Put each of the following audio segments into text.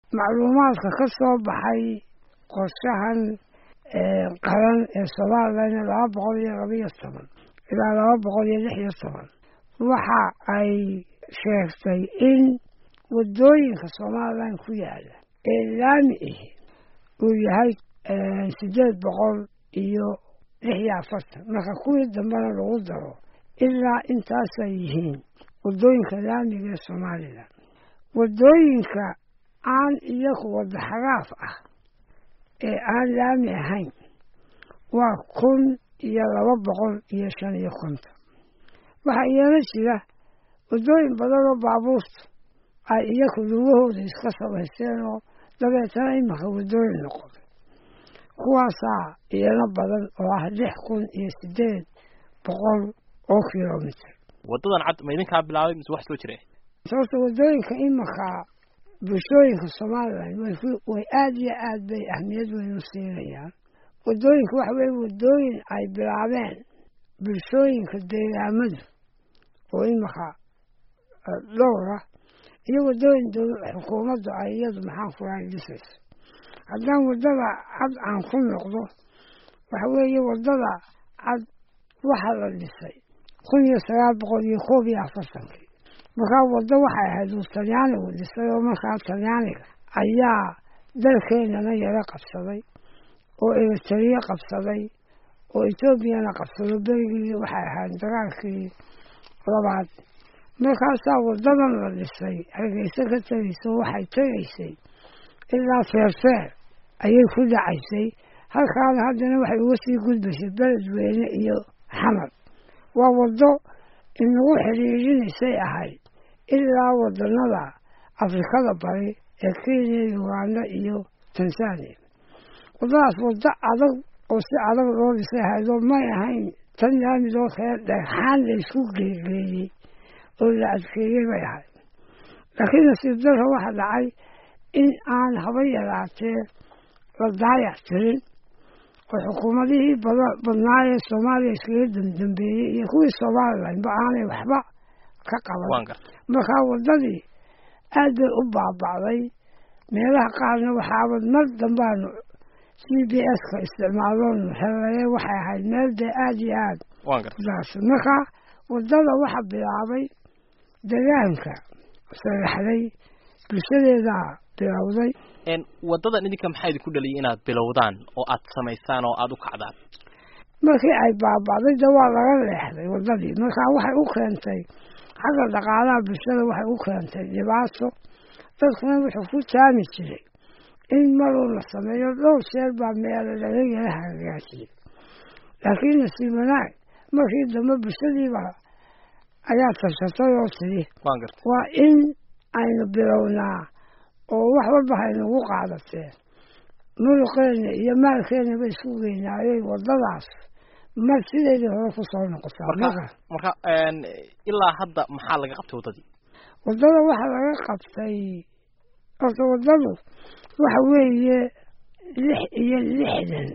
macluumaadka ka soo baxay qorshahan qaran ee somalilan laba boqol iyo labaiyo toban ilaa laba boqol iyo lix iyo toban waxa ay sheegtay in waddooyinka somalilan ku yaala ee laami ahi uu yahay siddeed boqol iyo lix iyo afartan marka kuwii dambena lagu daro ilaa intaasay yihiin waddooyinka laamiga ee somalilan waddooyinka aan iyagu wadda xagaaf ah ee aan laami ahayn waa kun iyo laba boqol iyo shan iyo konton waxaa iyana jira waddooyin badan oo baabuurta ay iyagu lugahooda iska samaysteen oo dabeetana imanka waddooyin noqoday kuwaasaa iyana badan oo ah lix kun iyo siddeed boqol oo kilomitr waddadan cad ma idinkaa bilaabay mise wax soo jira sababta waddooyinka imanka bulshooyinka somalilan way aada iyo aad bay ahmiyad weyn u siinayaan waddooyinka waxa weye waddooyin ay bilaabeen bulshooyinka deegaamadu oo imanka dhowra iyo waddooyin xukuumaddu ay iyadu maxaan kulahay dhisayso haddaan waddada cad aan ku noqdo waxa weeye waddada cad waxa la dhisay kun iyo sagaal boqol iyo koob iyo afartankii markaa waddo waxay ahayd uu talyaanigu dhisay oo markaa talyaaniga ayaa dalkeenana yaro qabsaday oo eritariya qabsaday oo etoobiyana qabsado berigii waxay ahayd dagaalkii labaad markaasaa waddadan la dhisay hargeysa ka tegayso waxay tegaysay ilaa feerfeer ayay ku dhacaysay halkaana haddana waxay uga sii gudbaysay beledweyne iyo xamar waa waddo inagu xidhiirinaysay ahayd ilaa waddanada afrikada bari ee kenya uganda iyo tanzania waddadaas waddo adag oo si adag loo dhisay ahaydoo may ahayn tan laamidoo kale dhagxaan la isku geegeeyey oo la adkeeyey bay ahayd laakiin nasiib darra waxa dhacay in aan haba yaraatee la daayac tirin oo xukuumadihii badnaa ee soomaaliya iskaga damdambeeyey iyo kuwii somalilanba aanay waxba ka qaban markaa waddadii aad bay u baaba'day meelaha qaarna waxaabad mar dambaanu c b s ka isticmaaloonu xelaye waxay ahayd meel dee aada iyo aad kudaarsan markaa waddada waxa bilaabay degaanka sagaxday bulshadeedaa bilowday waddadan idinka maxaa idinku dhaliyay inaad bilowdaan oo aad samaysaan oo aada u kacdaan markii ay baaba'day de waa laga leexday waddadii markaa waxay u keentay xagga dhaqaalaha bulshada waxay u keentay dhibaato dadkuna wuxuu ku taami jiray in maruu la sameeyo dhowr sheer baa meelo laga yala hagaajiyey laakiin nasiib wanaag markii dambe bulshadiiba ayaa tashatay oo tidhi waa in aynu bilownaa oo wax walba haynagu qaadateen muruqeena iyo maalkeenaba isku geynaayey waddadaas mar sideedii hore ku soo noqotaa marka ilaa hadda maxaa laga qabtay waddadii waddada waxaa laga qabtay horta waddadu waxa weeye lix iyo lixdan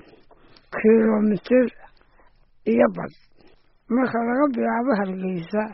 kilomitir iyo bad marka laga bilaabo hargeysa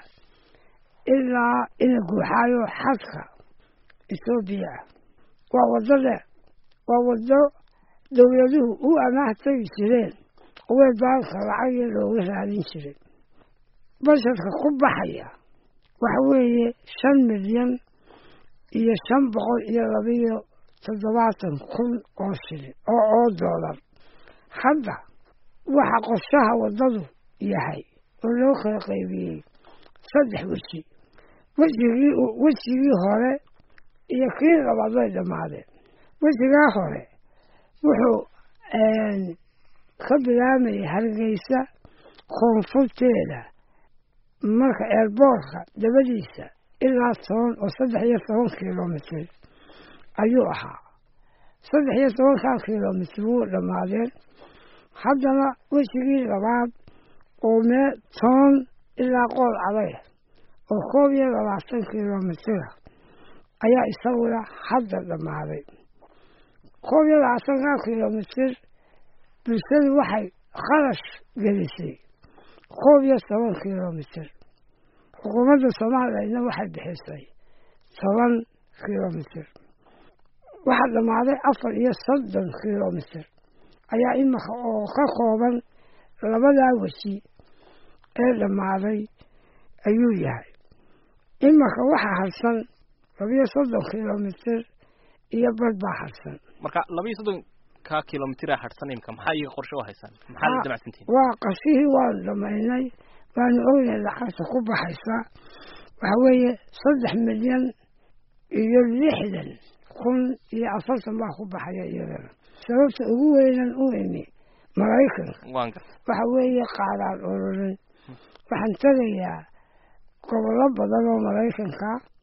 ilaa ina guuxaayo xadka ethoobiya ah waa waddo dheer waa waddo dowladuhu u amaah tegi jireen way baalka lacagii looga raadin jiray basharka ku baxaya waxa weeye shan milyan iyo shan boqol iyo labiyo toddobaatan kun oo shilin oo oo doolar hadda waxa qorshaha waddadu yahay oo loo kala qaybiyey saddex weji wejigii wejigii hore iyo kii labaad way dhammaadeen wejigaa hore wuxuu ka bilaamayay hargeysa koonfurteeda marka eerboorka dabadiisa ilaa toban oo saddex iyo toban kilomitir ayuu ahaa saddex iyo tobankaa kilomitir wuu dhammaadeen haddana wejigii labaad oo mee toban ilaa qool aday oo koob iyo labaatan kilomitira ayaa isaguna hadda dhammaaday koob iyo labaatankaa kilomitir bulshadu waxay kharash gelisay koob iyo toban kilomitir xukuumadda soomaaliyana waxay bixisay toban kilomitir waxaa dhammaaday afar iyo soddon kilomitir ayaa imika oo ka kooban labadaa weji ee dhammaaday ayuu yahay imika waxaa harsan labiyo soddon kilomitir iyo bad baa harsan marka labiyo soddonka kilomitira harsan imika maxaa iyaga qorshe u haysaan maxaa la damacsantihin waa qashihii waanu dhammaynay waanu ognahay lacagta ku baxaysa waxa weeye saddex milyan iyo lixdan kun iyo afartan baa ku baxaya iyadana sababta ugu weynan u imi maraykanka waan garta waxa weeye qaadaan ururin waxaan tegayaa gobollo badan oo maraykanka